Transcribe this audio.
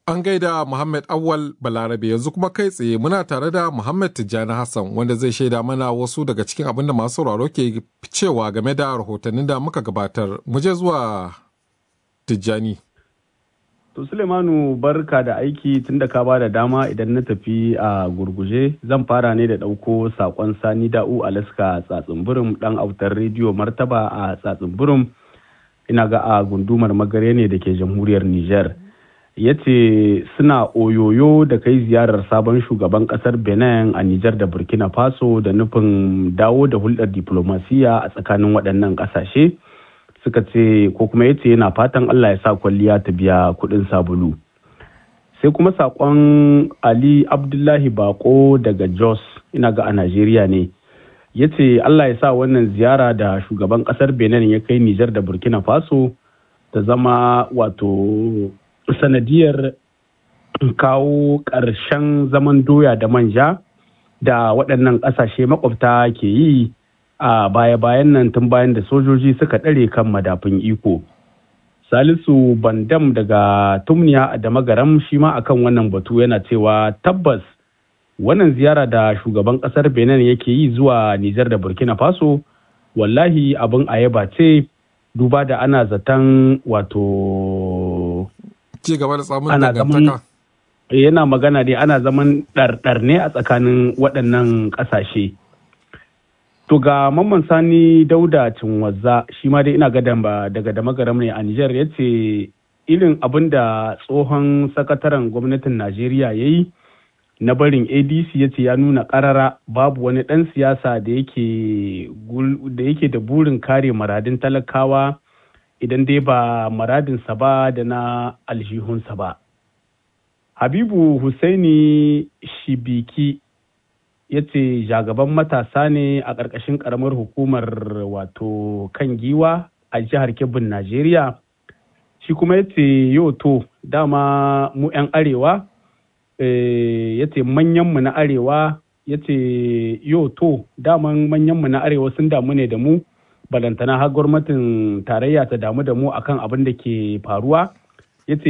An gaida Muhammad Awal Balarabe yanzu kuma kai tsaye muna tare da Muhammad Tijjani Hassan wanda zai shaida mana wasu daga cikin abin da masu sauraro ke cewa game da rahotannin da muka gabatar. Mu je zuwa Tijjani. To Sulemanu barka da aiki tun da ka ba da dama idan na tafi a gurguje zan fara ne da ɗauko saƙon Sani Da'u Alaska Tsatsunburum ɗan autar rediyo Martaba a Tsatsunburum ina ga a gundumar magare ne da ke jamhuriyar Nijar. ya ce suna oyoyo da kai ziyarar sabon shugaban kasar benin a nijar da burkina faso da nufin dawo da hulɗar diplomasiya a tsakanin waɗannan ƙasashe suka ce ko kuma ya ce yana fatan allah ya sa kwalliya ta biya kuɗin sabulu sai kuma saƙon ali abdullahi bako daga jos ina ga a najeriya ne ya ce allah ya sa wannan ziyara da shugaban ƙasar benin ya kai nijar da burkina faso ta zama wato sanadiyar kawo ƙarshen zaman doya da manja da waɗannan ƙasashe makwabta ke yi a baya-bayan nan tun bayan da sojoji suka ɗare kan madafin iko. Salisu Bandam daga Tumniya da Magaram shi ma akan wannan batu yana cewa tabbas wannan ziyara da shugaban ƙasar Benin yake yi zuwa Nijar da Burkina Faso wallahi abin ayaba ce duba da ana zaton wato ci gaba da samun dangantaka yana magana ne ana zaman ɗarɗar ne a tsakanin waɗannan ƙasashe to ga mamman sani dauda cinwazza shi ma dai ina ga daga da magaram ne a nijar ya ce irin abin da tsohon sakataren gwamnatin najeriya ya yi na barin adc ya ce ya nuna ƙarara babu wani ɗan siyasa da yake da burin kare maradin talakawa idan dai ba maradinsa ba da na aljihunsa ba. Habibu Husaini Shibiki ya ce jagaban matasa ne a ƙarƙashin ƙaramar hukumar wato kan giwa a jihar Kebbin Najeriya. Shi kuma ya ce yau to dama mu 'yan arewa ya ce manyanmu na arewa ya ce yau to daman manyanmu na arewa sun damu ne da mu balantana har gwamnatin tarayya ta damu da mu akan abin da ke faruwa